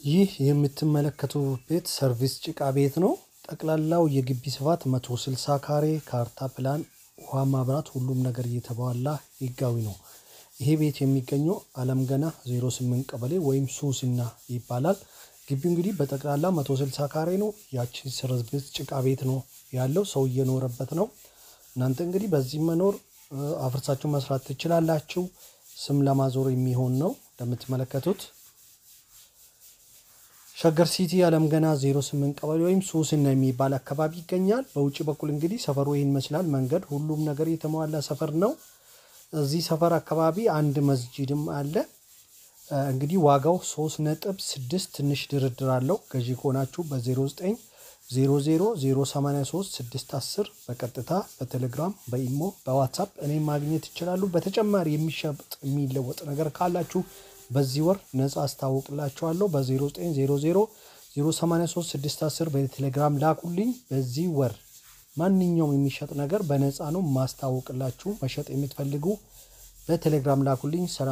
ይህ የምትመለከቱት ቤት ሰርቪስ ጭቃ ቤት ነው። ጠቅላላው የግቢ ስፋት 160 ካሬ ካርታ ፕላን ውሃ ማብራት ሁሉም ነገር እየተሟላ ህጋዊ ነው። ይሄ ቤት የሚገኘው አለም ገና 08 ቀበሌ ወይም ሱስና ይባላል። ግቢው እንግዲህ በጠቅላላ 160 ካሬ ነው ያቺ ሰርቪስ ጭቃ ቤት ነው ያለው ሰው እየኖረበት ነው። እናንተ እንግዲህ በዚህ መኖር አፍርሳችሁ መስራት ትችላላችሁ። ስም ለማዞር የሚሆን ነው እንደምትመለከቱት። ሸገር ሲቲ አለም ገና 08 ቀበሌ ወይም ሱስና የሚባል አካባቢ ይገኛል። በውጭ በኩል እንግዲህ ሰፈሩ ይህን ይመስላል መንገድ ሁሉም ነገር የተሟላ ሰፈር ነው። እዚህ ሰፈር አካባቢ አንድ መስጂድም አለ። እንግዲህ ዋጋው ሶስት ነጥብ ስድስት ትንሽ ድርድር አለው። ገዢ ከሆናችሁ በ09 00 083 610 በቀጥታ በቴሌግራም በኢሞ በዋትሳፕ እኔም ማግኘት ይችላሉ። በተጨማሪ የሚሸጥ የሚለወጥ ነገር ካላችሁ በዚህ ወር ነፃ አስታውቅላችኋለሁ። በ0900 083 610 በቴሌግራም ላኩልኝ። በዚህ ወር ማንኛውም የሚሸጥ ነገር በነፃ ነው ማስታወቅላችሁ። መሸጥ የምትፈልጉ በቴሌግራም ላኩልኝ።